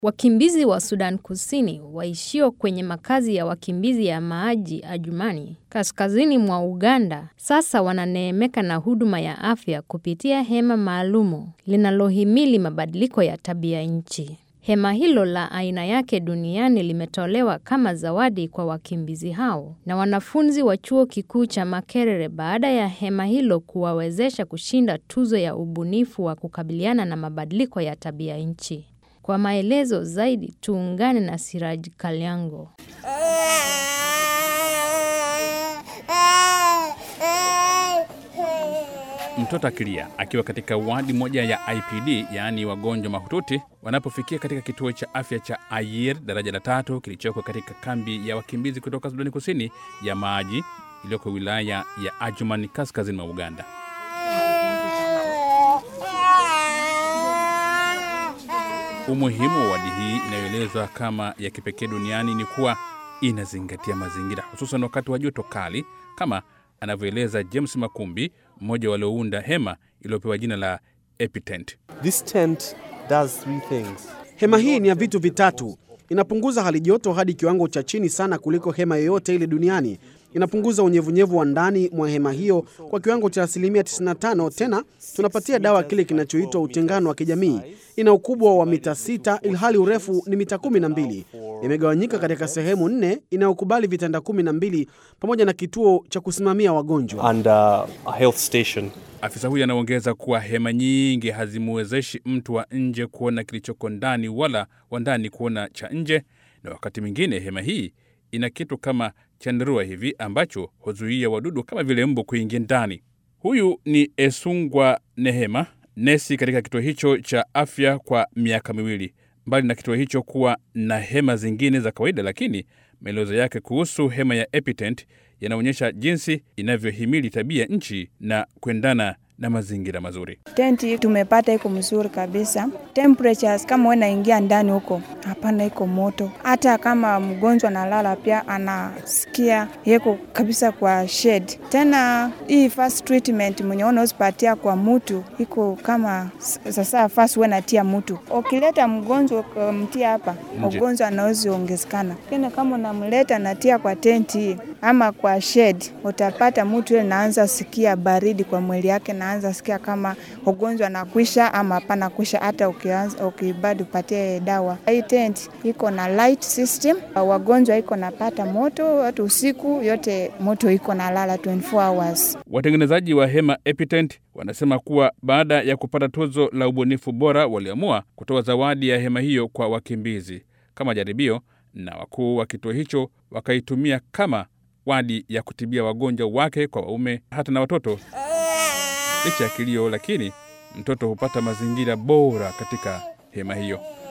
Wakimbizi wa Sudan Kusini waishio kwenye makazi ya wakimbizi ya Maji Adjumani, kaskazini mwa Uganda, sasa wananeemeka na huduma ya afya kupitia hema maalumu linalohimili mabadiliko ya tabia nchi. Hema hilo la aina yake duniani limetolewa kama zawadi kwa wakimbizi hao na wanafunzi wa chuo kikuu cha Makerere baada ya hema hilo kuwawezesha kushinda tuzo ya ubunifu wa kukabiliana na mabadiliko ya tabia nchi. Kwa maelezo zaidi tuungane na Siraj Kalyango. Mtoto akilia akiwa katika wadi moja ya IPD, yaani wagonjwa mahututi, wanapofikia katika kituo cha afya cha Ayir daraja la tatu kilichoko katika kambi ya wakimbizi kutoka Sudani Kusini ya Maji iliyoko wilaya ya Adjumani kaskazini mwa Uganda. Umuhimu wa wadi hii inayoelezwa kama ya kipekee duniani ni kuwa inazingatia mazingira, hususan wakati wa joto kali, kama anavyoeleza James Makumbi, mmoja waliounda hema iliyopewa jina la EpiTent. This tent does three things. Hema hii ni ya vitu vitatu. Inapunguza hali joto hadi kiwango cha chini sana kuliko hema yoyote ile duniani. Inapunguza unyevunyevu wa ndani mwa hema hiyo kwa kiwango cha asilimia 95. Tena tunapatia dawa kile kinachoitwa utengano wa kijamii. Ina ukubwa wa mita sita ilhali urefu ni mita kumi na mbili. Imegawanyika katika sehemu nne inayokubali vitanda kumi na mbili pamoja na kituo cha kusimamia wagonjwa. And uh, a health station. Afisa huyu anaongeza kuwa hema nyingi hazimwezeshi mtu wa nje kuona kilichoko ndani wala wa ndani kuona cha nje, na wakati mwingine hema hii ina kitu kama chandarua hivi ambacho huzuia wadudu kama vile mbu kuingia ndani. Huyu ni Esungwa Nehema, nesi katika kituo hicho cha afya kwa miaka miwili. Mbali na kituo hicho kuwa na hema zingine za kawaida, lakini maelezo yake kuhusu hema ya EpiTent yanaonyesha jinsi inavyohimili tabia nchi na kuendana na mazingira mazuri. Tenti tumepata iko mzuri kabisa. Temperatures kama wewe naingia ndani huko, hapana, iko moto. Hata kama mgonjwa analala pia anasikia yeko kabisa kwa shade. Tena hii first treatment mwenye unaosipatia kwa mtu iko kama sasa first wewe natia mtu. Ukileta mgonjwa mtia hapa, Nje. ugonjwa anaweza ongezekana. Lakini kama unamleta natia kwa tenti hii ama kwa shade, utapata mtu yule naanza sikia baridi kwa mwili yake, naanza sikia kama ugonjwa nakwisha ama hapana kwisha, hata ukianza ukibadi upatie dawa. Hii tent iko na light system, wagonjwa iko napata moto, watu usiku yote moto iko na lala 24 hours. Watengenezaji wa hema EpiTent wanasema kuwa baada ya kupata tuzo la ubunifu bora, waliamua kutoa zawadi ya hema hiyo kwa wakimbizi kama jaribio, na wakuu wa kituo hicho wakaitumia kama wadi ya kutibia wagonjwa wake kwa waume hata na watoto. Licha ya kilio, lakini mtoto hupata mazingira bora katika hema hiyo.